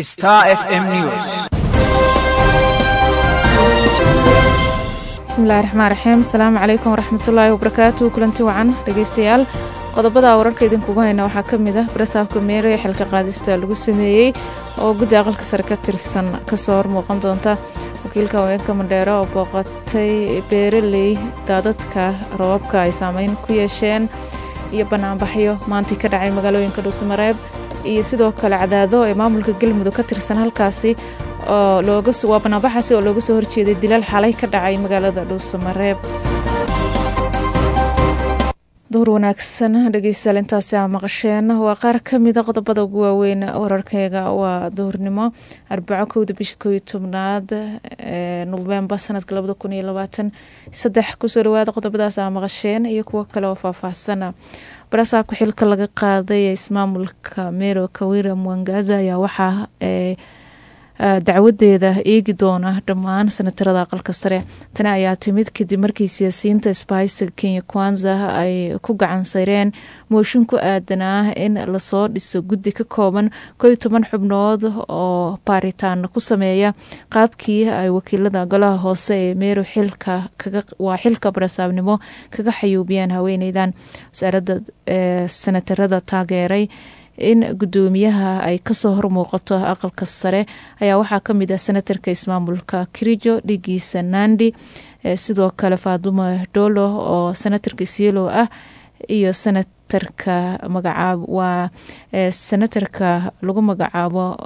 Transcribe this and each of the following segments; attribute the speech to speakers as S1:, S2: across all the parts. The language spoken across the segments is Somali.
S1: Star FM News.
S2: bismillahi raxmaan raxiim asalaamu calaykum waraxmatullaahi wabarakaatu kulanti wacan dhegeystayaal qodobada wararka idinkugu hayna waxaa ka mid ah barasaabka meere ee xilka qaadista lagu sameeyey oo guddi aqalka sare ka tirsan kasoo hormuuqan doonta wakiilka haweenka mandheero oo booqatay beeraley daadadka rababka ay saameyn ku yeesheen iyo banaanbaxyo maantii ka dhacay magaalooyinka dhuusamareeb iyo sidoo kale cadaado ee maamulka galmudug ka tirsan halkaasi oo waa banaanbaxaasi oo looga soo horjeeday dilaal xalay ka dhacay magaalada dhuusamareeb duhur wanaagsan dhegeystayaal intaasi aa maqasheen waa qaar ka mida qodobada ugu waaweyn wararkeyga waa duhurnimo arbaco kowda bisha koob iyo tobnaad ee novembar sanadka labada kun iyo labaatan saddex kusoo dhawaada qodobadaas aa maqasheen iyo kuwo kale oo faahfaahsana barasaabka xilka laga qaaday ee ismaamulka mero kawira mwangaza ayaa waxaa dacwadeeda eegi doona dhammaan sanatarada aqalka sare tani ayaa timid kadib markii siyaasiyiinta isbahaysiga kenya kwanza ay ku gacan sayreen mooshin ku aadanaa in lasoo dhiso guddi ka kooban koo iyo toban xubnood oo baaritaan ku sameeya qaabkii ay wakiilada golaha hoose ee meero xilka waa xilka barasaabnimo kaga xayuubiyeen haweeneydan wasaaradda sanatarada taageeray in gudoomiyaha ay kasoo hormuuqato aqalka sare ayaa waxaa kamid ah senatarka ismaamulka kirijo dhigiisa nandi sidoo kale faaduma dolo oo senatarka isielo ah iyo senatarka magacaab waa senatarka lagu magacaabo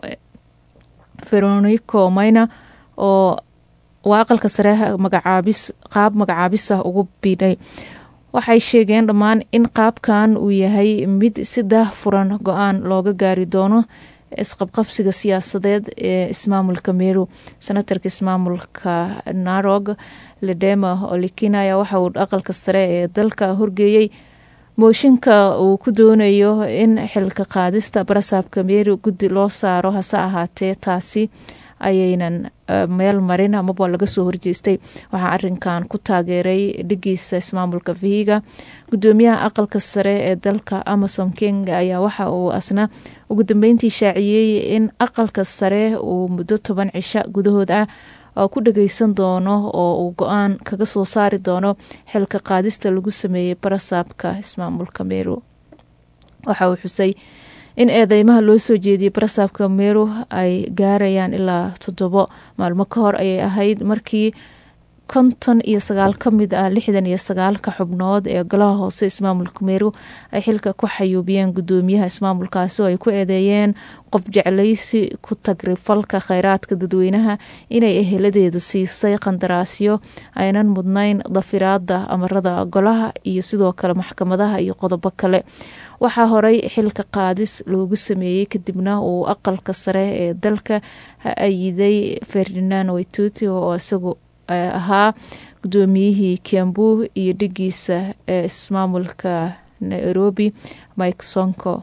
S2: veronico mayna oo waa aqalka sare magacaabis qaab magacaabis ah ugu biidhay waxay sheegeen dhammaan in qaabkan uu yahay mid si daahfuran go-aan looga gaari doono isqabqabsiga siyaasadeed ee ismaamulka meru senatarka ismaamulka narog ledema olikina ayaa waxa uu aqalka sare ee dalka horgeeyey mooshinka uu ku doonayo in xilka qaadista barasaabka meru guddi loo saaro hase ahaatee taasi ayaynan meel marin amaba laga soo horjeestay waxaa arinkan ku taageeray dhigiisa ismaamulka vihiga gudoomiyaha aqalka sare ee dalka amasom kenya ayaa waxa uu asna ugu dambeyntii shaaciyey in aqalka sare uu muddo toban cisho gudahood ah oo ku dhageysan doono oo uu go-aan kaga soo saari doono xilka qaadista lagu sameeyey barasaabka ismaamulka meru waxa uu xusay in eedeymaha loo soo jeediyey barasaabka meru ay gaarayaan ilaa toddobo maalmo ka hor ayay ahayd markii konton iyo sagaal ka mid ah lixdan iyo sagaalka xubnood ee golaha hoose ismaamulka meru ay xilka ku xayuubiyeen gudoomiyaha ismaamulkaasi oo ay ku eedeeyeen qof jeclaysi ku tagrifalka kheyraadka dadweynaha inay eheladeeda siisay qandaraasyo aynan mudnayn dafiraada amarada golaha iyo sidoo kale maxkamadaha iyo qodobo kale waxaa horey xilka qaadis loogu sameeyey kadibna uu aqalka sare ee dalka ayiday ferdinand waituti oo isagu ahaa gudoomiyihii kiambu iyo dhigiisa ee ismaamulka nairobi mike sonko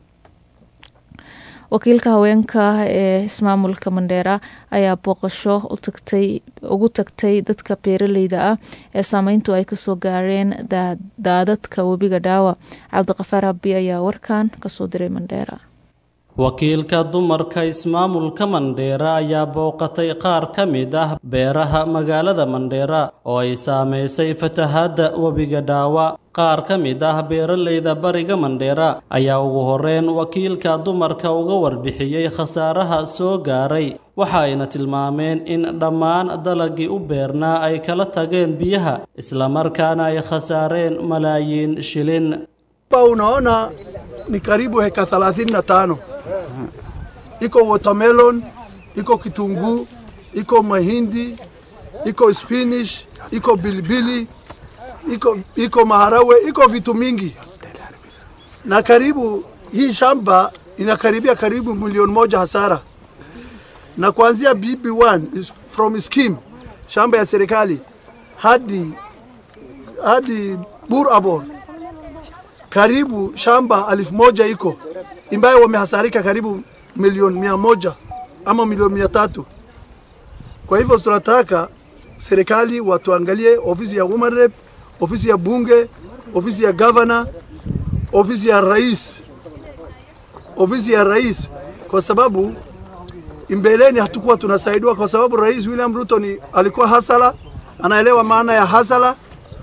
S2: wakiilka haweenka ee ismaamulka mandheera ayaa booqasho ugu tagtay dadka beeraleyda ah ee saameyntu ay kasoo gaareen daadadka webiga dhaawa cabdiqafaar abi ayaa warkan kasoo diray mandheera
S3: wakiilka dumarka ismaamulka mandheera ayaa booqatay qaar ka mid ah beeraha magaalada mandheera oo ay saamaysay fatahaadda webiga dhaawa qaar ka mid ah beeraleyda bariga mandheera ayaa ugu horreyn wakiilka dumarka uga warbixiyey khasaaraha soo gaaray waxa ayna tilmaameen in dhammaan dalagii u beernaa ay kala tageen biyaha islamarkaana ay khasaareen malaayiin shilin
S4: unaona ni karibu heka 35 iko watermelon, iko kitunguu, iko mahindi, iko spinach, iko bilibili, iko, iko maharawe, iko vitu mingi, na karibu hii shamba inakaribia karibu milioni moja hasara, na kuanzia BB1 is from scheme shamba ya serikali hadi hadi Bur Abor karibu shamba elfu moja iko ambayo wamehasarika karibu milioni mia moja ama milioni mia tatu. Kwa hivyo tunataka serikali watuangalie, ofisi ya woman rep, ofisi ya bunge, ofisi ya governor, ofisi ya rais, ofisi ya rais, kwa sababu Mbeleni hatukuwa tunasaidiwa kwa sababu Rais William Ruto ni alikuwa hasala, anaelewa maana ya hasala,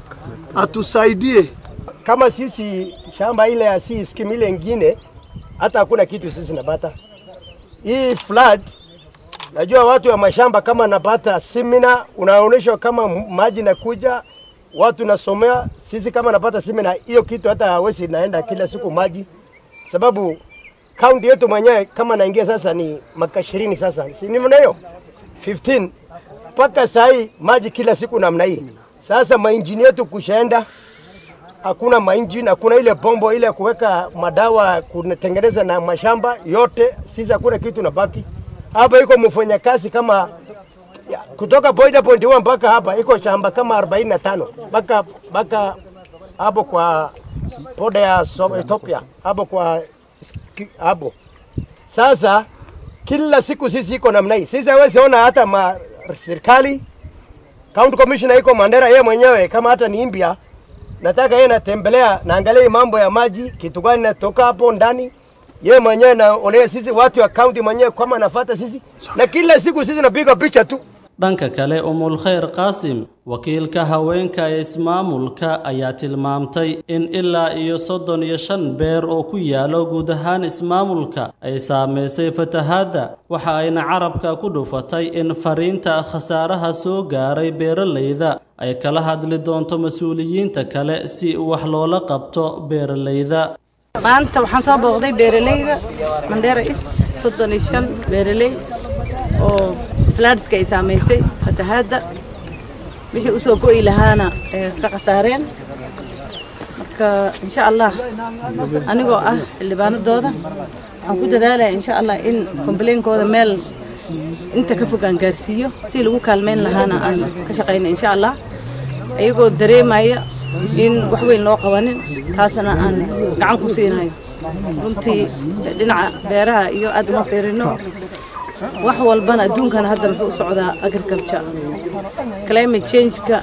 S4: atusaidie
S1: kama sisi shamba ile ya si skimu ile ingine, hata hakuna kitu sisi napata. Hii flood, najua watu wa mashamba kama napata semina, unaonyeshwa kama maji nakuja, watu nasomea. Sisi kama napata semina hiyo kitu, hata hawezi naenda kila siku maji, sababu kaunti yetu mwenyewe kama naingia sasa ni maka ishirini sasa, si ni mna hiyo 15 mpaka saa hii maji kila siku namna hii. Sasa mainjini yetu kushaenda hakuna mainjini, hakuna ile bombo ile ya kuweka madawa kutengeneza na mashamba yote. Sisi hakuna kitu nabaki hapa. Iko mfanyakazi kama ya, kutoka Boida point one mpaka hapa iko shamba kama 45 mpaka mpaka hapo kwa poda ya so, Ethiopia hapo kwa ski- hapo. Sasa kila siku sisi iko namna hii. Sisi hawezi ona hata ma serikali county commissioner iko Mandera, yeye mwenyewe kama hata ni Imbia nataka yeye natembelea naangalia hii mambo ya maji, kitu gani natoka hapo ndani. Yeye mwenyewe naonea sisi watu wa county mwenyewe kama anafuata sisi, na kila siku sisi napiga picha tu.
S3: dhanka kale umul khayr qaasim wakiilka haweenka ee ismaamulka ayaa tilmaamtay in ilaa iyo soddon iyo shan beer oo ku yaalo guud ahaan ismaamulka ay saamaysay fatahaadda waxa ayna carabka ku dhufatay in fariinta khasaaraha soo gaaray beeralayda ay kala hadli doonto mas-uuliyiinta kale si wax loola qabto beeralayda
S5: maanta waxaan soo booqday beeralayda mandheera east soddon iyo shan beeraley oo flaadska ay saamaysay fatahaadda wixii usoo go'i lahaana ee ka khasaareen marka insha allah anigoo ah xildhibaanadooda waxaan ku dadaalaya insha allah in kombaleynkooda meel inta ka fog aan gaarsiiyo si lagu kaalmeyn lahaana aan ka shaqayna insha allah ayagoo dareemaya in wax weyn loo qabanin taasna aan gacan ku siinayo runtii dhinaca beeraha iyo aad uma fiirino wax walbana adduunkana hadda muxuu u socdaa agriculture climate change-ka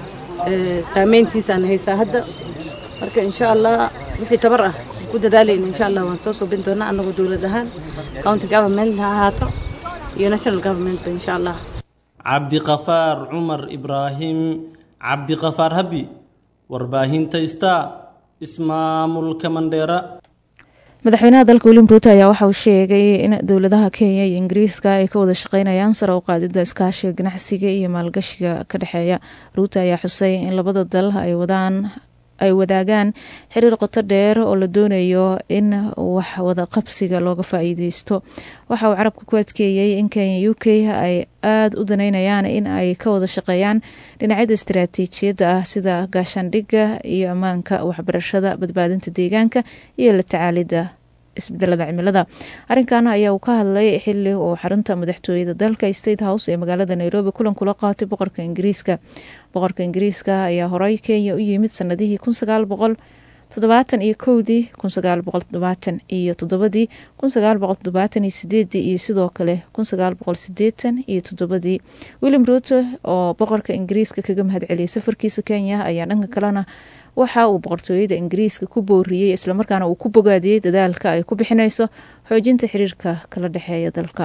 S5: eh, saameyntiisaan haysaa hadda marka insha allah wixii tabar ah ku dadaalayna insha allah waan soo suubin doonaa annagoo dowlad ahaan county government ha ahaato iyo national governmentba insha allah
S3: cabdiqafaar cumar ibraahim cabdiqafaar habi warbaahinta star ismaamulka mandheera
S2: madaxweynaha dalka william ruuto ayaa waxa uu sheegay in dowladaha kenya iyo ingiriiska ay ka wada shaqeynayaan sare u qaadida iskaashiga ganacsiga iyo maalgashiga ka dhexeeya ruuto ayaa xusay in labada dal ay wadaan ay wadaagaan xiriir qoto dheer oo la doonayo in wax wada qabsiga looga faa-iideysto waxa uu carabka ku adkeeyey in kenya u k ay aada u daneynayaan in ay ka wada shaqeeyaan dhinacyada istaraatiijiyadda ah sida gaashaandhigga iyo ammaanka waxbarashada badbaadinta deegaanka iyo la tacaalidda isbedelada cimilada arrinkan ayaa uu ka hadlay xili uu xarunta madaxtooyada dalka state house ee magaalada nairobi kulan kula qaatay boqorka ingiriiska boqorka ingiriiska ayaa horey kenya u yimid sanadihii kun sagaal boqol toddobaatan iyo kowdii kun sagaal boqol toddobaatan iyo toddobadii kun sagaal boqol toddobaatan iyo sideedii iyo sidoo kale kun sagaal boqol sideetan iyo toddobadii william ruuto oo boqorka ingiriiska kaga mahadceliyay safarkiisa kenya ayaa dhanka kalena waxa uu boqortooyada ingiriiska ku booriyey islamarkaana uu ku bogaadiyey dadaalka ay ku bixineyso xoojinta xiriirka kala dhexeeya dalka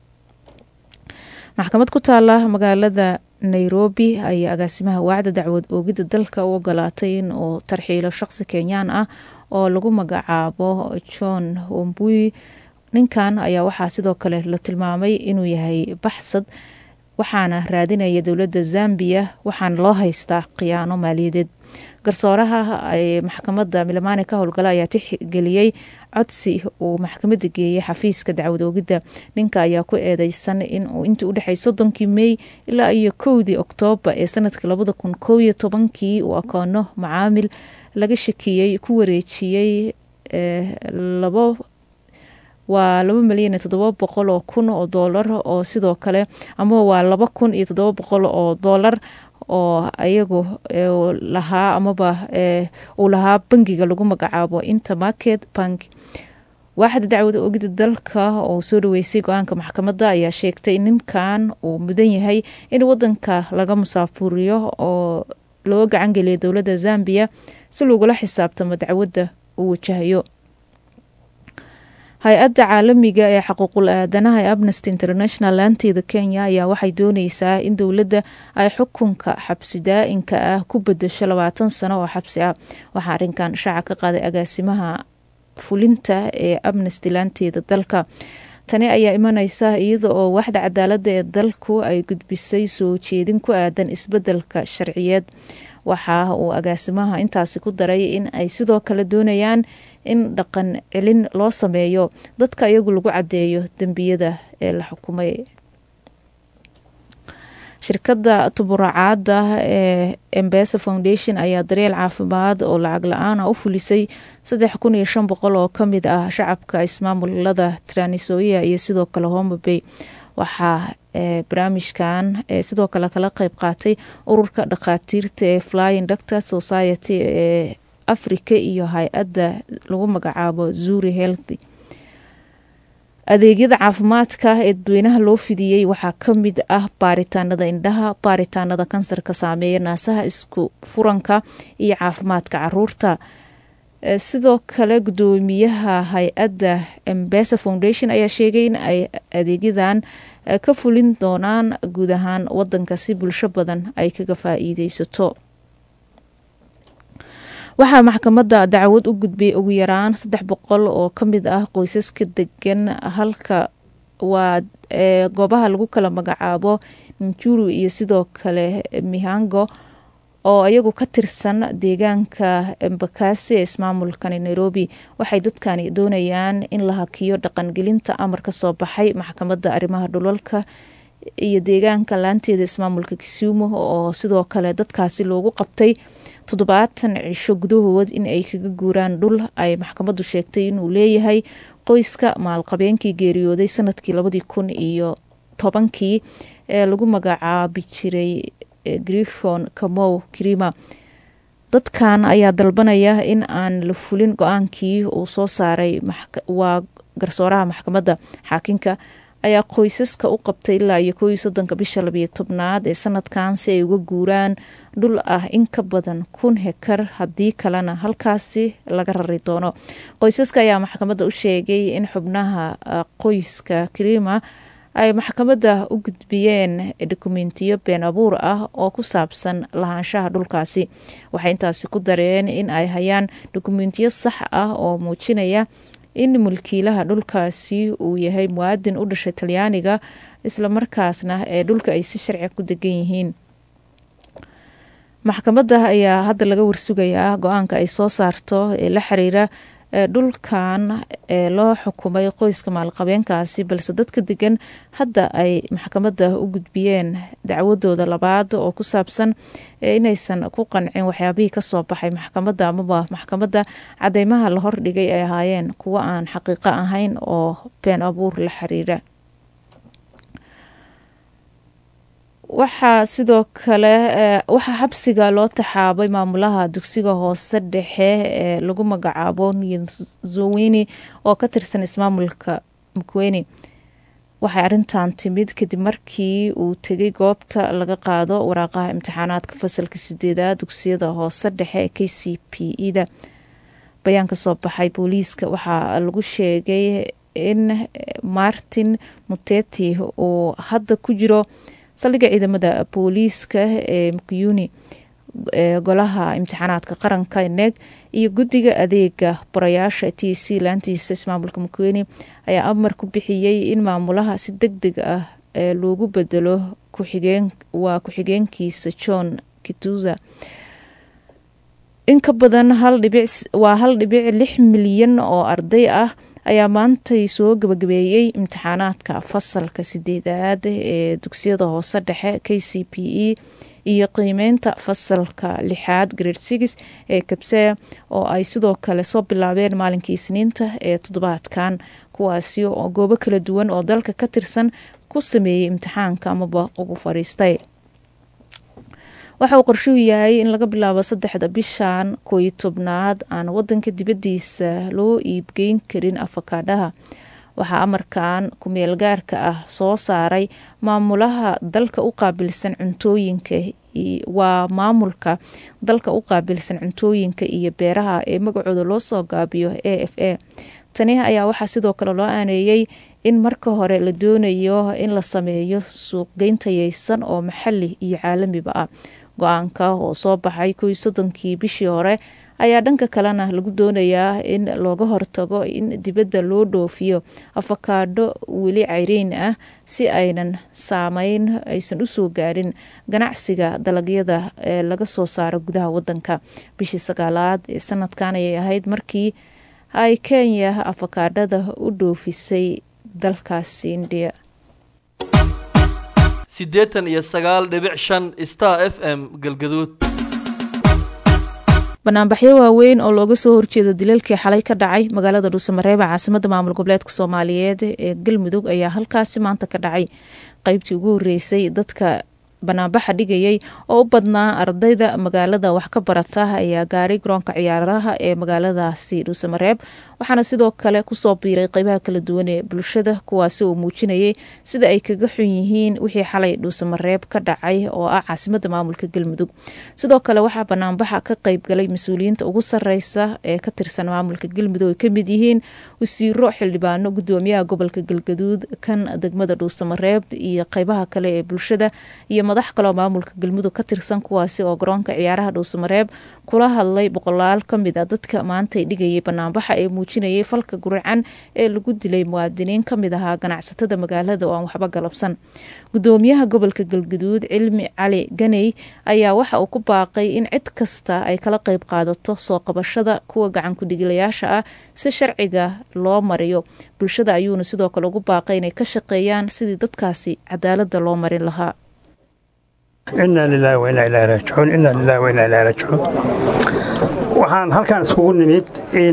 S2: maxkamad ku taala magaalada nairobi ayaa agaasimaha waacda dacwad oogidda dalka u ogolaatay in uu tarxiilo shaqsi kenyaan ah oo lagu magacaabo john wambui ninkan ayaa waxaa sidoo kale la tilmaamay inuu yahay baxsad waxaana raadinaya dowladda zambiya waxaana loo haystaa khiyaano maaliyadeed garsooraha ay maxkamadda milamani ka howlgala ayaa tixgeliyey codsi uu maxkamadda geeyey xafiiska dacwad oogidda ninka ayaa ku eedeysan inuu intii udhexey soddonkii mey ilaa iyo kowdii oktoobar ee sanadka labada kun kow iyo tobankii uu akoono macaamil laga shakiyey ku wareejiyey labo waa laba milyan iyo toddoba boqol oo kun oo doolar oo sidoo kale ama waa laba kun iyo toddoba boqol oo doolar oo ayagu lahaa amaba uu lahaa bangiga lagu magacaabo intermarket bank waaxda dacwada ogida dalka oo soo dhaweysay go-aanka maxkamadda ayaa sheegtay in ninkan uu mudan yahay in wadanka laga musaafuriyo oo loo gacan geliya dowladda zambiya si lagula xisaabtamo dacwadda uu wajahayo hay-adda caalamiga ee xuquuqul aadanaha ee amnesty international laanteeda kenya ayaa waxay dooneysaa in dowladda ay xukunka xabsi daa-inka ah ku bedesho labaatan sano oo xabsi ah waxaa arrinkan shaaca ka qaaday agaasimaha fulinta ee amnesty laanteeda dalka tani ayaa imaneysa iyada oo waxda cadaalada ee dalku ay gudbisay soo jeedin ku aadan isbedelka sharciyeed waxa uu agaasimaha intaasi ku daray in ay sidoo kale doonayaan in dhaqan celin loo sameeyo dadka iyagu lagu cadeeyo dembiyada ee la xukumay shirkadda tuburacaada ee embesa foundation ayaa daryeel caafimaad oo lacag la-aan ah u fulisay saddex kun iyo shan boqol oo kamid ah shacabka ismaamulada tranisoia iyo sidoo kale homabay waxaa barnaamijkan sidoo kale kala qeyb qaatay ururka dhakhaatiirta ee flying doctor society ee africa iyo hay-adda lagu magacaabo zuri healthy adeegyada caafimaadka ee dadweynaha loo fidiyey waxaa kamid ah baaritaanada indhaha baaritaanada kansarka saameeya naasaha isku furanka iyo caafimaadka caruurta sidoo kale gudoomiyaha hay-adda embesa foundation ayaa sheegay in ay adeegyadan ka fulin doonaan guud ahaan wadanka si bulsho badan ay kaga faa-iideysato waxaa maxkamadda dacwad u gudbay ugu yaraan saddex boqol oo kamid ah qoysaska degan halka waa goobaha lagu kala magacaabo njuru iyo sidoo kale mihango oo iyagu ka tirsan deegaanka embakasi ee ismaamulkani nairobi waxay dadkani doonayaan in la hakiyo dhaqangelinta amar ka soo baxay maxkamadda arrimaha dhulalka iyo deegaanka laanteeda ismaamulka kisumu oo sidoo kale dadkaasi loogu qabtay toddobaatan cisho gudahood in ay kaga guuraan dhul ay maxkamaddu sheegtay inuu leeyahay qoyska maalqabeenkii geeriyooday sanadkii labadii kun iyo tobankii ee lagu magacaabi jiray grifon kamow krima dadkan ayaa dalbanaya in aan la fulin go-aankii uu soo saaray waa garsooraha maxkamadda xaakinka ayaa qoysaska u qabtay ilaa iyo kooiyo soddonka bisha labiyo tobnaad ee sanadkan si ay uga guuraan dhul ah in ka badan kun hekar haddii kalena halkaasi laga rari doono qoysaska ayaa maxkamadda u sheegay in xubnaha qoyska krima ay maxkamadda u gudbiyeen dokumentiyo been abuur ah oo ku saabsan lahaanshaha dhulkaasi waxay intaasi ku dareen in ay hayaan dokumentiyo sax ah oo muujinaya in mulkiilaha dhulkaasi uu yahay muwaadin u dhashay talyaaniga islamarkaasna ee dhulka ay si sharci ku degan yihiin maxkamadda ayaa hadda laga warsugayaa go-aanka ay soo saarto ee la xiriira dhulkan ee loo xukumay qoyska maalqabeenkaasi balse dadka degan hadda ay maxkamadda u gudbiyeen dacwadooda labaad oo ku saabsan inaysan ku qancin waxyaabihii kasoo baxay maxkamadda amaba maxkamadda cadeymaha la hordhigay ay ahaayeen kuwo aan xaqiiqo ahayn oo been abuur la xiriira waxaa sidoo kale waxaa xabsiga loo taxaabay maamulaha dugsiga hoose dhexe ee lagu magacaabo nzowini oo ka tirsan ismaamulka mukweni waxay arintan timid kadib markii uu tegay goobta laga qaado waraaqaha imtixaanaadka fasalka sideedaad dugsiyada hoose dhexe ee k c p e da bayaan ka soo baxay booliiska waxaa lagu sheegay in martin muteti uu hadda ku jiro saldhigga ciidamada booliiska ee mukuyuni ee golaha imtixaanaadka qaranka neg iyo guddiga adeega barayaasha t c laantiisa ismaamulka mukweni ayaa amar ku bixiyey in maamulaha si deg deg ah ee loogu bedelo waa ku-xigeenkiisa john kituza in ka badan waa hal dhibic lix milyan oo arday ah ayaa maantay soo gabagabeeyey imtixaanaadka fasalka sideedaad ee dugsiyada hoose dhexe k c p e iyo qiimeynta fasalka lixaad grade six ee kabsea oo ay sidoo kale soo bilaabeen maalinkii isniinta ee toddobaadkan kuwaasi oo goobo kala duwan oo dalka ka tirsan ku sameeyey imtixaanka amaba ugu fadhiistay waxa uu qorshuu yahay in laga bilaabo saddexda bishan kooiyo tobnaad aan wadanka dibadiisa loo iibgeyn karin afakaadhaha waxaa amarkan kumeel gaarka ah soo saaray maamulaha dalka u qaabilsan cuntooyinka waa maamulka dalka u qaabilsan cuntooyinka iyo beeraha ee magacooda loo soo gaabiyo a f a tani ayaa waxaa sidoo kale loo aaneeyey in marka hore la doonayo in la sameeyo suuqgeyn tayeysan oo maxali iyo caalamiba ah go-aanka oo soo baxay kow soddonkii bishii hore ayaa dhanka kalena lagu doonayaa in looga hortago in dibadda loo dhoofiyo afakaadho weli cayriin ah si aynan saameyn aysan usoo gaarin ganacsiga dalagyada ee laga soo saaro gudaha wadanka bishii sagaalaad ee sanadkan ayay ahayd markii ay kenya afakaadhada u dhoofisay dalkaasi indiya
S6: siddeetan iyo sagaal dhibic shan star f m galgaduud
S2: banaanbaxyo waaweyn oo looga soo horjeedo dilalkii xalay ka dhacay magaalada dhuusamareeba caasimada maamul goboleedka soomaaliyeed ee galmudug ayaa halkaasi maanta ka dhacay qeybtii ugu horeysay dadka banaanbaxa dhigayay oo u badnaa ardayda magaalada wax ka barata ayaa gaaray garoonka ciyaaraha ee magaaladaasi dhuusamareeb waxaana sidoo kale kusoo biiray qeybaha kala duwan ee bulshada kuwaasi oo muujinayay sida ay kaga xun yihiin wixii xalay dhuusamareeb ka dhacay oo ah caasimada maamulka galmudug sidoo kale waxaa banaanbaxa ka qeybgalay mas-uuliyiinta ugu sareysa ee ka tirsan maamulka galmudug ay kamid yihiin wasiiro xildhibaano gudoomiyaha gobolka galgaduud kan degmada dhuusamareeb iyo qeybaha kale ee bulshada iyo madax kaleoo maamulka galmudug ka tirsan kuwaasi oo garoonka ciyaaraha dhuusamareeb kula hadlay boqolaal kamid a dadka maantay dhigayay banaanbaxa ee muujinayay falka guracan ee lagu dilay muwaadiniin kamid ahaa ganacsatada magaalada oo aan waxba galabsan gudoomiyaha gobolka galgaduud cilmi cali ganey ayaa waxa uu ku baaqay in cid kasta ay kala qeyb qaadato soo qabashada kuwa gacan ku-dhigilayaasha ah si sharciga loo mariyo bulshada ayuuna sidoo kale ugu baaqay inay ka shaqeeyaan sidii dadkaasi cadaalada loo marin lahaa
S7: inaa lilaahi wa inaa ilaahi raajicuun inaa lilaahi wa inaa ilaahi raajicuun waxaan halkaan iskugu nimid in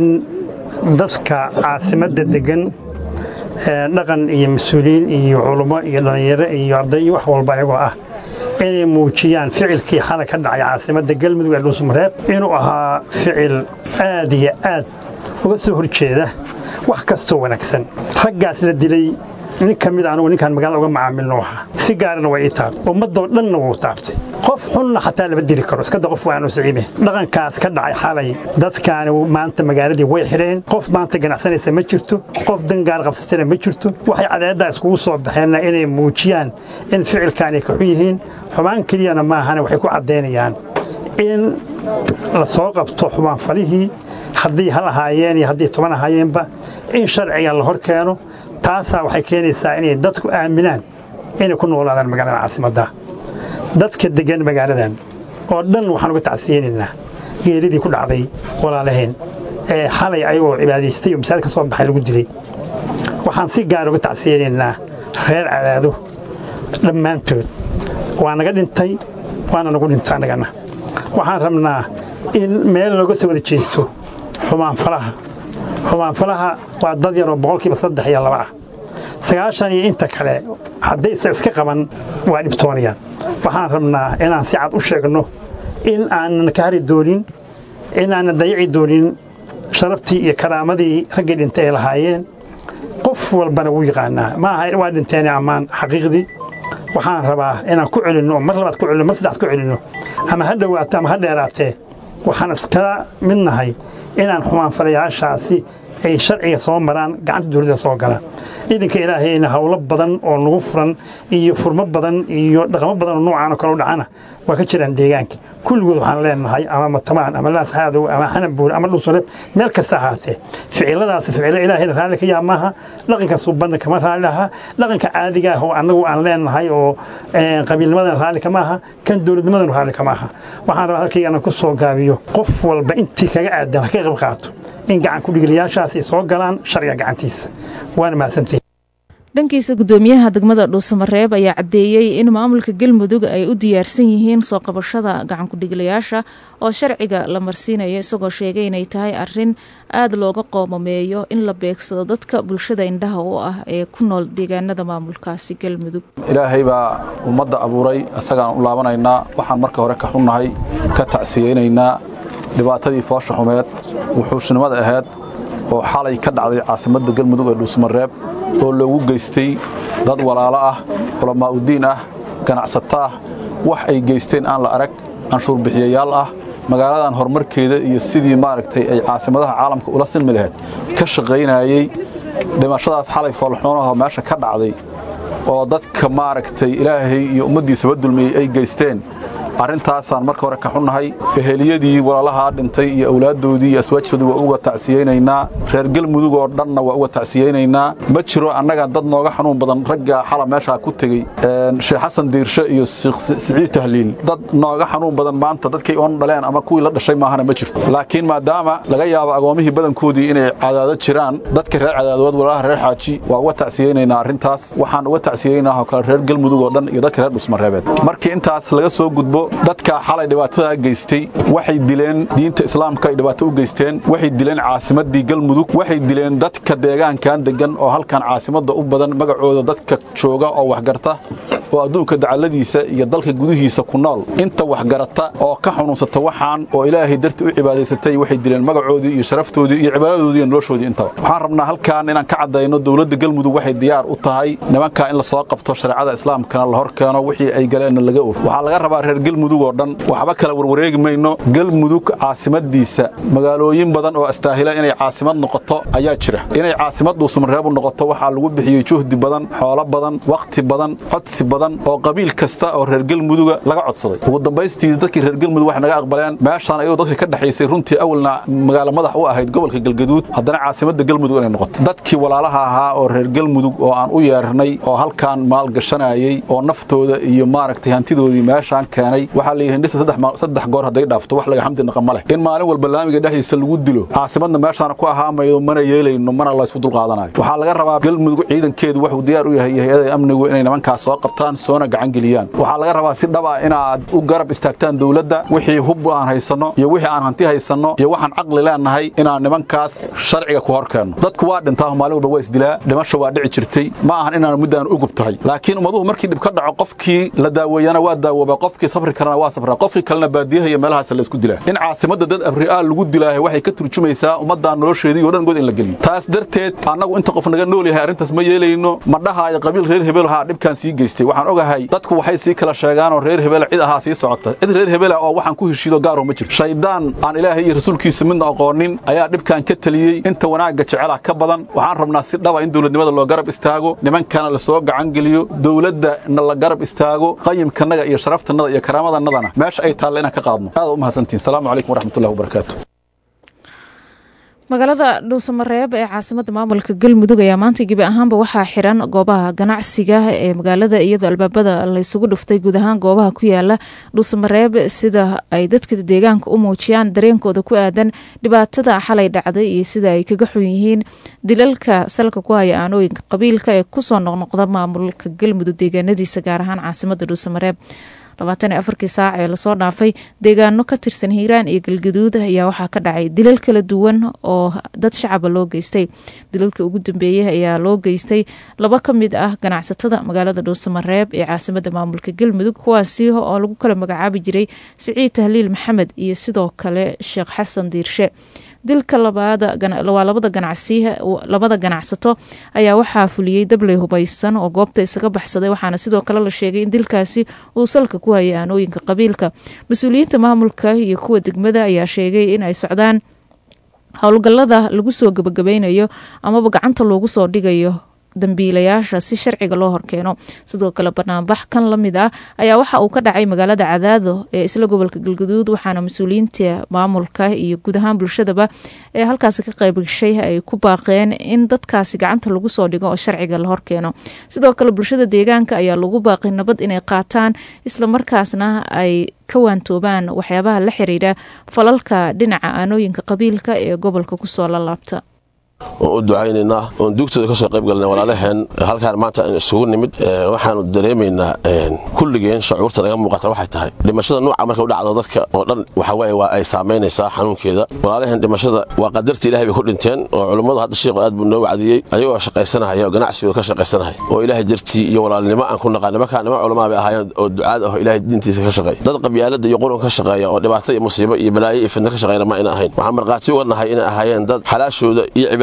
S7: dadka caasimadda degan dhaqan iyo mas-uuliyiin iyo culummo iyo dhallinyaro iyo arday iyo wax walba ayagoo ah inay muujiyaan ficilkii xalay ka dhacay caasimadda galmudug ee dhuusmareeb inuu ahaa ficil aad iyo aad uga soo horjeeda wax kastoo wanaagsan raggaas la dilay nin ka mid anugu ninkaan magaalada uga macaamilno ahaa si gaarana waa ii taabtay ummadoo dhanna wuu taabtay qof xunna xataa lama dili karo iskada qof waanu siciime dhaqankaas ka dhacay xalay dadkaani maanta magaaladii way xidheen qof maanta ganacsanaysa ma jirto qof dangaar qabsatana ma jirto waxay cadeeddaa iskugu soo baxeenna inay muujiyaan in ficilkaanay ka xun yihiin xumaan keliyana maahane waxay ku caddaynayaan in la soo qabto xumaanfalihii haddii hal ahaayeen iyo haddii toban ahaayeenba in sharciga la hor keeno taasaa waxay keenaysaa inay dadku aaminaan inay ku noolaadaan magaalada caasimadda dadka deggan magaaladan oo dhan waxaan uga tacsiyeynaynaa geeridii ku dhacday walaalaheen ee xalay ayagoo cibaadaystay oo masaajid ka soo baxay lagu dilay waxaan si gaar uga tacsiyeynaynaa reer cadaado dhammaantood waa naga dhintay waana nagu dhinta annagana waxaan rabnaa in meel looga soo wada jeesto xumaanfalaha xumaanfalaha waa dad yaroo boqolkiiba saddex iyo laba ah sagaashan iyo inta kale haddaysa iska qaban waa dhibtoonayaan waxaan rabnaa inaan si cad u sheegno in aanan ka hari doonin in aanan dayaci doonin sharaftii iyo karaamadii raggii dhintay ay lahaayeen qof walbana wuu yaqaanaa ma aha waa dhinteen ammaan xaqiiqdii waxaan rabaa inaan ku celinno mar labaad ku celinno mar saddexaad ku celinno ama ha dhowaato ama ha dheeraatee waxaan iskala mid nahay inaan xumaanfalayaashaasi ay sharciga soo maraan gacanta dowladda soo galaan ciidanka ilaahayna howlo badan oo nagu furan iyo furmo badan iyo dhaqamo badan oo noocaan oo kale u dhacana waa ka jiraan deegaanka kulligood waxaan leenahay ama matamaan ama laasxaadow ama xanabuur ama dhulsole meel kasta ahaatee ficiladaasi ficilo ilaahayna raalli ka yaa maaha dhaqanka suubanna kama raalli aha dhaqanka caadiga ah oo annagu aan leenahay oo qabiilnimadan raalli kama aha kan dowladnimadan raalli kama aha waxaan rabaa halkayga anaan ku soo gaabiyo qof walba intii kaga aadan ha ka qayb qaato in gacan kudhiglayaashaas ay soo galaan sharciga gacantiisa waana mahadsantihin
S2: dhankiisa gudoomiyaha degmada dhuusamareeb ayaa caddeeyey in maamulka galmudug ay u diyaarsan yihiin soo qabashada gacan ku-dhigilayaasha oo sharciga la marsiinayo isagoo sheegay inay tahay arin aada looga qoomameeyo in la beegsado dadka bulshada indhaha u ah ee ku nool deegaanada maamulkaasi galmudug
S8: ilaahay baa ummadda abuuray isagaan u laabanaynaa waxaan marka hore ka xunnahay ka tacsiyeynaynaa dhibaatadii foosha xumeed wuxuushnimada ahayd oo xalay ka dhacday caasimadda galmudug ee dhuusmareeb oo loogu geystay dad walaalo ah culammaa'udiin ah ganacsato ah wax ay geysteen aan la arag canshuurbixiyayaal ah magaaladan horumarkeeda iyo sidii maaragtay ay caasimadaha caalamka ula silmi lahayd ka shaqaynayey dhimashadaas xalay foolxuunaho meesha ka dhacday oo dadka maaragtay ilaahay iyo ummaddiisaba dulmiyey ay geysteen arrintaasaan marka hore ka xunnahay eheliyadii walaalahaa dhintay iyo awlaaddoodii iyo aswaajtoodii waa uga tacsiyeynaynaa reer galmudug oo dhanna waa uga tacsiyeynaynaa ma jiro annaga dad nooga xanuun badan ragga xala meeshaa ku tegey sheekh xasan diirshe iyo siciid tahliil dad nooga xanuun badan maanta dadkay oon dhaleen ama kuwii la dhashay maahana ma jirto laakiin maadaama laga yaabo agoomihii badankoodii inay cadaado jiraan dadka reer cadaadood walaalaha reer xaaji waa uga tacsiyeynaynaa arrintaas waxaan uga tacsiyeynaah oo kale reer galmudug oo dhan iyo dadka reer dhusmareebeed markii intaas laga soo gudbo dadka xalay dhibaatada geystay waxay dileen diinta islaamka ay dhibaato u geysteen waxay dileen caasimadii galmudug waxay dileen dadka deegaankan degan oo halkan caasimadda u badan magacooda dadka jooga oo waxgarta oo adduunka dacaladiisa iyo dalka gudihiisa ku nool inta waxgarata oo ka xunuunsata waxaan oo ilaahay darti u cibaadaysatay waxay dileen magacoodii iyo sharaftoodii iyo cibaadadoodii iyo noloshoodii intaba waxaan rabnaa halkan inaan ka caddayno dowladda galmudug waxay diyaar u tahay nimankaa in la soo qabto shareecada islaamkana la hor keeno wixii ay galeenna laga og waxaa laga rabaa reer galmudug oo dhan waxba kala warwareegi mayno galmudug caasimadiisa magaalooyin badan oo astaahila inay caasimad noqoto ayaa jira inay caasimad dhuusamareebu noqoto waxaa lagu bixiyey juhdi badan xoolo badan wakhti badan codsi badan oo qabiil kasta oo reer galmuduga laga codsaday ugu dambaystii dadkii reer galmudug waxay naga aqbaleen meeshaan ayadoo dadka ka dhexaysay runtii awalna magaalo madax u ahayd gobolka galgaduud haddana caasimadda galmudug inay noqoto dadkii walaalaha ahaa oo reer galmudug oo aan u yeernay oo halkaan maalgashanayey oo naftooda iyo maaragtay hantidoodii meeshaan keenay waxaa la yidhi dhisa saddex goor hadday dhaafto wax laga xamdi naqa ma leh in maalin walba laamiga dhexdiisa lagu dilo caasimadna meeshaana ku ahaamaydo mana yeelayno mana laysku dulqaadanayo waxaa laga rabaa galmudug ciidankeedu waxuu diyaar u yahay hay-ada amnigu inay nimankaas soo qabtaan soona gacan geliyaan waxaa laga rabaa si dhaba inaad u garab istaagtaan dowladda wixii hub aan haysanno iyo wixii aan hanti haysanno iyo waxaan caqli leenahay inaan nimankaas sharciga ku hor keenno dadku waa dhintaa maalin walba waa isdilaa dhimasho waa dhici jirtay ma ahan inaan muddaan u gub tahay laakiin ummaduhu markii dhib ka dhaco qofkii la daaweeyana waa daawooba qofkii sabri karana waa sabraa qofkii kalena baadiyaha iyo meelahaas la isku dilaa in caasimadda dad abri'aal lagu dilaahay waxay ka turjumaysaa ummaddan nolosheedii oo dhan god in la geliyo taas darteed annagu inta qof naga nool yahay arrintaas ma yeelayno ma dhahaayo qabiil reer hebel haa dhibkaan sii geystay waxaan ogahay dadku waxay sii kala sheegaanoo reer hebel cid ahaa sii socota cid reer hebela oo waxaan ku heshiido gaaro ma jirto shaydaan aan ilaahay iyo rasuulkiisa midna aqoonin ayaa dhibkan ka taliyey inta wanaagga jecela ka badan waxaan rabnaa si dhaba in dowladnimada loo garab istaago nimankana la soo gacan geliyo dowladdana la garab istaago qayimkanaga iyo sharaftanada iyo karaamadannadana meesha ay taalla inaan ka qaadno aad u mahadsantihin asalaamu calaykum waraxmatullahi wabarakaatu
S2: magaalada dhuusamareeb ee caasimada maamulka galmudug ayaa maanta gebi ahaanba waxaa xiran goobaha ganacsiga ee magaalada iyadoo albaabada laysugu dhuftay guud ahaan goobaha ku yaala dhuusamareeb sida ay dadka deegaanka u muujiyaan dareenkooda ku aadan dhibaatada xalay dhacday iyo sida ay kaga xun yihiin dilalka salka ku haya aanooyinka qabiilka ee kusoo noqnoqda maamulka galmudug deegaanadiisa gaar ahaan caasimada dhuusamareeb labaatan iyo afarkii saac ee lasoo dhaafay deegaano ka tirsan hiiraan iyo galgaduud ayaa waxaa ka dhacay dilal kala duwan oo dad shacaba loo geystay dilalka ugu dambeeyey ayaa loo geystay laba ka mid ah ganacsatada magaalada dhuusamareeb ee caasimada maamulka galmudug kuwaasi oo lagu kala magacaabi jiray siciid tahliil maxamed iyo sidoo kale sheekh xasan diirshe dilka waa labada ganacsi labada ganacsato ayaa waxaa fuliyey dabley hubaysan oo goobta isaga baxsaday waxaana sidoo kale la sheegay in dilkaasi uu salka ku hayay aanooyinka qabiilka mas-uuliyiinta maamulka iyo kuwa degmada ayaa sheegay in ay socdaan howlgalada lagu soo gabagabeynayo amaba gacanta loogu soo dhigayo dambiilayaasha si sharciga loo horkeeno sidoo kale banaanbax kan la mid ah ayaa waxa uu ka dhacay magaalada cadaado ee isla gobolka galgaduud waxaana mas-uuliyiinta maamulka iyo guud ahaan bulshadaba ee halkaasi ka qayb gashay ay ku baaqeen in dadkaasi gacanta lagu soo dhigo oo sharciga la horkeeno sidoo kale bulshada deegaanka ayaa lagu baaqay nabad inay qaataan islamarkaasna ay ka waantoobaan waxyaabaha la xiriira falalka dhinaca aanooyinka qabiilka ee gobolka kusoo lalaabta
S9: oon u ducaynaynaa oon duugtooda ka soo qayb galnay walaalaheen halkaan maanta aynu isugu nimid waxaanu dareemaynaa kulligeen shucuurta naga muuqata waxay tahay dhimashada nuuca marka u dhacdo dadka oo dhan waxaweye waa ay saamaynaysaa xanuunkeeda walaalaheen dhimashada waa qadartii ilahay bay ku dhinteen oo culummadu hadda sheikhu aad buu noo wacdiyey ayagoo shaqaysanahaya oo ganacsigooda ka shaqaysanahaya oo ilaahay dartii iyo walaalnimo aan ku naqaan nimankaa niman culamaa bay ahaayeen oo ducaad ah oo ilaahay diintiisa ka shaqeeya dad qabyaalada iyo qurun ka shaqeeya oo dhibaato iyo musiibo iyo balaayo iyo fidna ka shaqeeyna ma ayna ahayn waxaan markhaati uga nahay inay ahaayeen dad xalaashooda iyo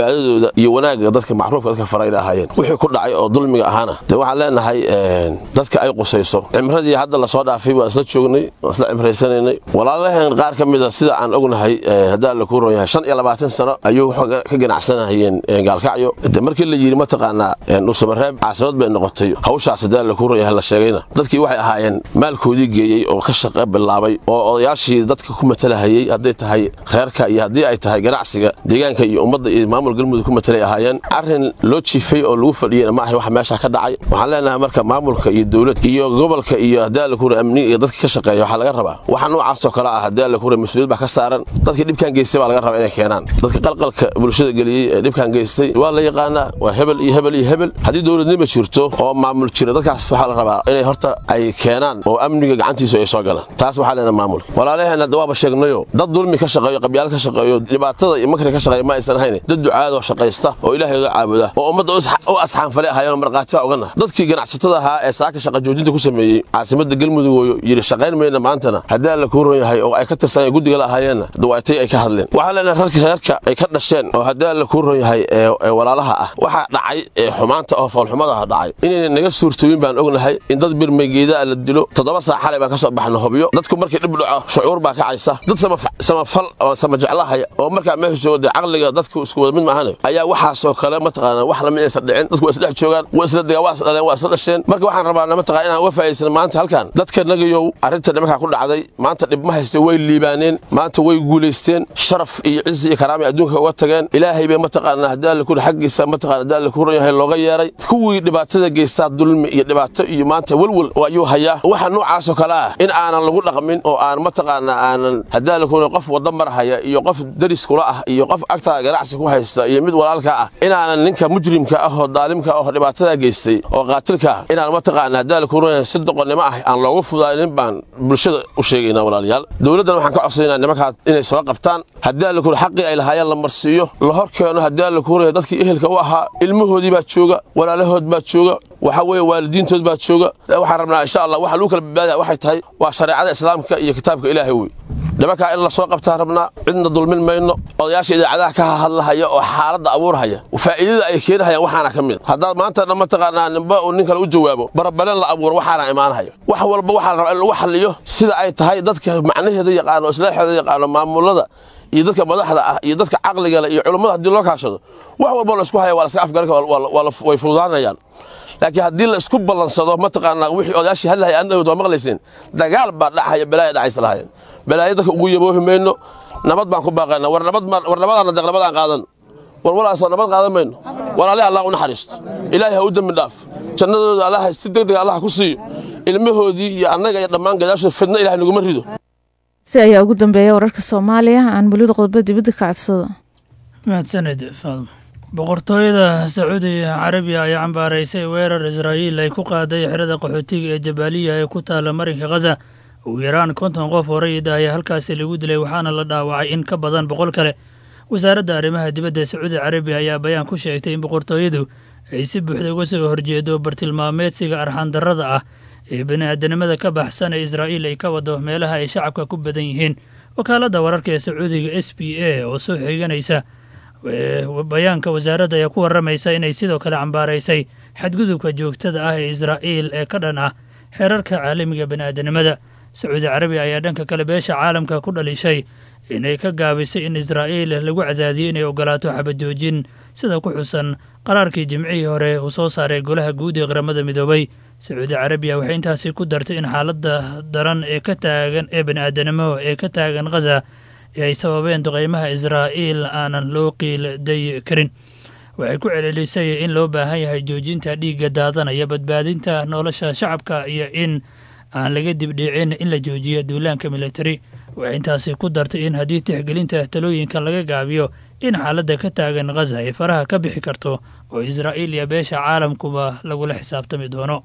S9: cibaadadooda iyo wanaagga dadka macruufka dadka farayna ahaayeen wixii ku dhacay oo dulmiga ahaana dee waxaan leenahay dadka ay qusayso cimradii hadda lasoo dhaafay waan isla joognay waan isla cimraysanaynay walaalaheen qaar ka mida sida aan ognahay haddaan la kuuron yahay shan iyo labaatan sano ayuu ka ganacsanahayeen gaalkacyo de markii la yidhi mataqaanaa dhuusamareeb caasimad bay noqotay hawshaas haddaan la kuuron yahay la sheegayna dadkii waxay ahaayeen maalkoodii geeyey oo ka shaqa bilaabay oo odayaashii dadka ku matalahayey hadday tahay reerka iyo haddii ay tahay ganacsiga deegaanka iyo ummadda iyo maamul galmudug ku matalay ahaayeen arrin loo jiifay oo lagu fadhiyeyna ma ahay wax meesha ka dhacay waxaan leenahay marka maamulka iyo dowlad iyo gobolka iyo haddii alla kuura amniga iyo dadka ka shaqeeya waxaa laga rabaa waxa noocaasoo kale ah haddii alla kuura mas-uuliyad baa ka saaran dadkii dhibkan geystay baa laga rabaa inay keenaan dadka qalqalka bulshada geliyey ee dhibkan geystay waa la yaqaanaa waa hebel iyo hebel iyo hebel haddii dowladnima jirto oo maamul jira dadkaas waxaa la rabaa inay horta ay keenaan oo amniga gacantiisu ay soo galaan taas waxaa leenahay maamulka walaalaheen hadda waaba sheegnayo dad dulmi ka shaqeeyo qabyaal ka shaqeeyo dhibaatada iyo makri ka shaqeeya ma aysan ahayn dad ducaadoo shaqaysta oo ilaahayooda caabuda oo ummadda u asxaanfale ahaayeen markhaati baa ogana dadkii ganacsatada ahaa ee saaka shaqa joojinta ku sameeyey caasimadda galmudug oo yidhi shaqayn mayna maantana haddii alla kuu ron yahay oo ay ka tirsan guddiga la ahaayeenna dawaatay ay ka hadleen waxaa leenahay rarka reerka ay ka dhasheen oo haddii alla kuu ron yahay ee walaalaha ah waxaa dhacay ee xumaanta oo foolxumadaha dhacay inayna naga suurtooyin baan ognahay in dad birmaygeedaa la dilo toddoba saa xalay baan ka soo baxna hobyo dadku markii dhib dhaco shucuur baa kacaysa dad samafal oo samajeclahaya oo markaa meesha jooga dee caqliga dadku isku wada mid maahane ayaa waxaasoo kale mataqaana wax lama aysan dhicin dadku waa isdhex joogaan waa isla degaan waa isdhaleen waa isla dhasheen marka waxaan rabaa mataqaa inaan uga faa'iidaysan maanta halkan dadka nagayow arrinta nimankaa ku dhacday maanta dhib ma hayste way liibaaneen maanta way guulaysteen sharaf iyo cizi iyo karaamay adduunka uga tageen ilaahay bay mataqaana haddii alla kuri xaggiisa mataqaana haddii alla kuran yahay looga yeeray kuwii dhibaatada geystaa dulmi iyo dhibaato iyo maanta welwel ayuu hayaa waxa noocaasoo kale ah in aanan lagu dhaqmin oo aan mataqaana aanan haddii alla kuran qof wadda marhaya iyo qof daris kula ah iyo qof agtaa ganacsi ku haysta iyo mid walaalka ah inaanan ninka mujrimka ah oo daalimka ah oo dhibaatada geystay oo qaatilka ah inaan mataqaana haddii alla kuran yahay si doqonnimo ah aan loogu fudaanin baan bulshada u sheegaynaa walaalayaal dowladdan waxaan ka codsanaynaa nimankaa inay soo qabtaan haddii alla kuran xaqii ay lahaayeen la marsiiyo la hor keeno haddii alla kuran yahay dadkii ehelka u ahaa ilmahoodii baa jooga walaalahood baa jooga waxaa weeye waalidiintood baa jooga waxaan rabnaa insha allah waxa lagu kala badbaadaya waxay tahay waa shareecada islaamka iyo kitaabka ilaahay wey nimankaa in la soo qabtaan rabnaa cidna dulmin mayno odayaasha idaacadaha ka hadlahaya oo xaaladda abuurhaya faa'iidada ay keenahayaan waxaana ka mid haddaad maanta dhan mataqaanaa nimba uu nin kale u jawaabo barabaleen la abuuro waxaana imaanahaya wax walba waxaa la rabaa in lagu xalliyo sida ay tahay dadka macnaheeda yaqaano islaaxeeda yaqaano maamulada iyo dadka madaxda ah iyo dadka caqliga leh iyo culummada haddii loo kaashado wax walba la isku haya waa la iska afgalka way fududaanayaan laakiin haddii la isku ballansado mataqaanaa wixii odayaashii hadlahaya annagod waa maqlayseen dagaal baa dhacaya balaaya dhacaysa lahaayeen balaayo dadka ugu yaboohi mayno nabad baan ku baaqaynaa war nabad war nabadaana deeq nabadaan qaadan war walaasoo nabad qaadan mayno walaalihi allah u naxariisto ilaahay ha u dembi dhaaf jannadooda allaha si deg deg allaha ku siiyo ilmahoodii iyo annaga iyo dhammaan gadaashooda fidna ilahay naguma rido
S2: si ayaa ugu dambeeya wararka soomaaliya aan mulida qodobada dibadda ka codsado
S10: mahadsaned faadmo boqortooyada sacuudiga carabiya ayaa cambaaraysay weerar israa'iil ay ku qaaday xerada qaxootiga ee jabaaliya ee ku taala marinka khaza ugu yaraan konton qof oo rayida ayaa halkaasi lagu dilay waxaana la dhaawacay in ka badan boqol kale wasaaradda arrimaha dibadda ee sacuudi carabiya ayaa bayaan ku sheegtay in boqortooyadu ay si buuxda uga soo horjeedo bartilmaameedsiga arxandarrada ah ee bini'aadanimada ka baxsan ee israa'iil ay ka wado meelaha ay shacabka ku badan yihiin wakaaladda wararka ee sacuudiga s b a oo soo xiganaysa bayaanka wasaaradda ayaa ku warramaysa inay sidoo kale cambaaraysay xadgudubka joogtada ah ee israa'iil ee ka dhan ah xeerarka caalamiga bini'aadanimada sacuudi carabiya ayaa dhanka kale beesha caalamka ku dhalishay inay ka gaabisay in israa'iil lagu cadaadiyo inay ogolaato xabajoojin sida ku xusan qaraarkii jimcihii hore uu soo saaray golaha guud ee qaramada midoobay sacuudi carabiya waxay intaasi ku dartay in xaaladda daran ee ka taagan ee bini'aadanimo ee ka taagan khaza ee ay sababeen duqeymaha israa'iil aanan loo qiilday karin waxay ku celelisay in loo baahan yahay joojinta dhiigga daadanaya badbaadinta nolosha shacabka iyo in aan laga dibdhiicin in la joojiyo duulaanka militari waxay intaasi ku dartay in haddii tixgelinta talooyinkan laga gaabiyo in xaaladda ka taagan khaza ay faraha ka bixi karto oo israa'iil iyo beesha caalamkuba lagula xisaabtami doono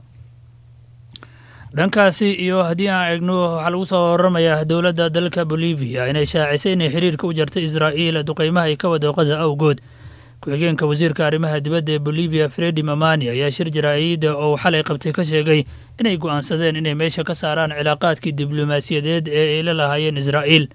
S10: dhankaasi iyo haddii aan eegno waxaa lagu soo waramayaa dowladda dalka bolivia inay shaacisay inay xiriirka u jartay israa'iil duqeymaha ay ka wado khaza awgood ku-xigeenka wasiirka arrimaha dibadda ee bolivia fredi mamani ayaa shir jaraa'ida oo xalay qabtay ka sheegay inay go'aansadeen inay meesha ka saaraan cilaaqaadkii diblomaasiyadeed ee ay la lahaayeen israa'iil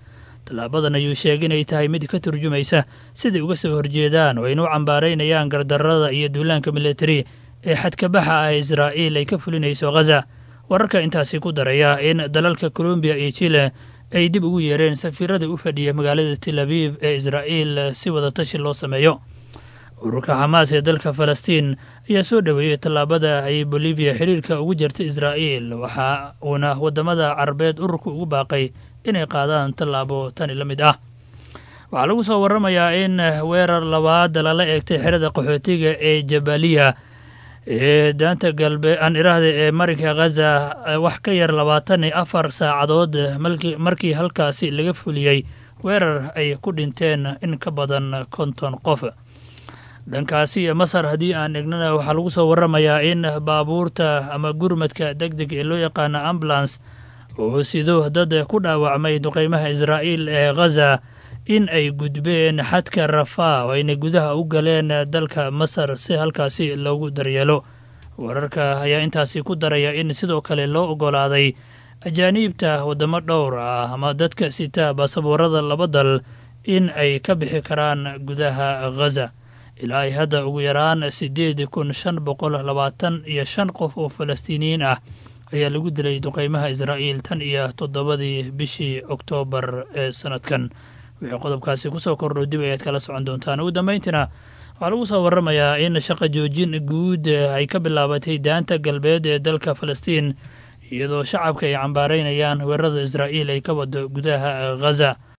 S10: tallaabadan ayuu sheegay inay tahay mid ka turjumaysa siday uga soo horjeedaan oo ayna u cambaaraynayaan gardarrada iyo duulaanka militari ee xadkabaxa ah israa'iil ay ka fulinayso khaza wararka intaasi ku daraya in dalalka colombiya iyo chile ay dib ugu yeereen safiirada u fadhiya magaalada tel abiib ee israa'iil si wadatashi loo sameeyo ururka xamaas ee dalka falastiin ayaa soo dhoweeyey tallaabada ay boliviya xiriirka ugu jirta israa'iil waxa uuna waddamada carabeed ururka ugu baaqay inay qaadaan tallaabo tani la mid ah waxaa lagu soo waramayaa in weerar labaad lala eegtay xerada qaxootiga ee jabaliya ee daanta galbe aan iraahda ee marinka khaza wax ka yar labaatan iyo afar saacadood markii halkaasi laga fuliyey weerar ay ku dhinteen in ka badan konton qof dhankaasi masar haddii aan egnana waxaa lagu soo waramayaa in baabuurta ama gurmadka deg deg ee loo yaqaana ambulance oo sido dad ku dhaawacmay duqeymaha israa'iil ee khaza in ay gudbeen xadka rafaa oo ayna gudaha u galeen dalka masar si halkaasi loogu daryeelo wararka ayaa intaasi ku daraya in sidoo kale loo ogolaaday ajaaniibta waddamo dhowr ah ama dadka sita baasaboorada laba dal in ay ka bixi karaan gudaha khaza ilaa ay hadda ugu yaraan siddeed kun shan boqol labaatan iyo shan qof oo falastiiniyiin ah ayaa lagu dilay duqeymaha israa'iil tan iyo toddobadii bishii oktoobar ee sanadkan wixii qodobkaasi kusoo kordho dib ayaad kala socon doontaan ugu dambayntiina waxaa lagu soo waramayaa in shaqa joojin guud ay ka bilaabatay daanta galbeed ee dalka falastiin iyadoo shacabka ay cambaaraynayaan weerarada israa'iil ay ka wado gudaha khaza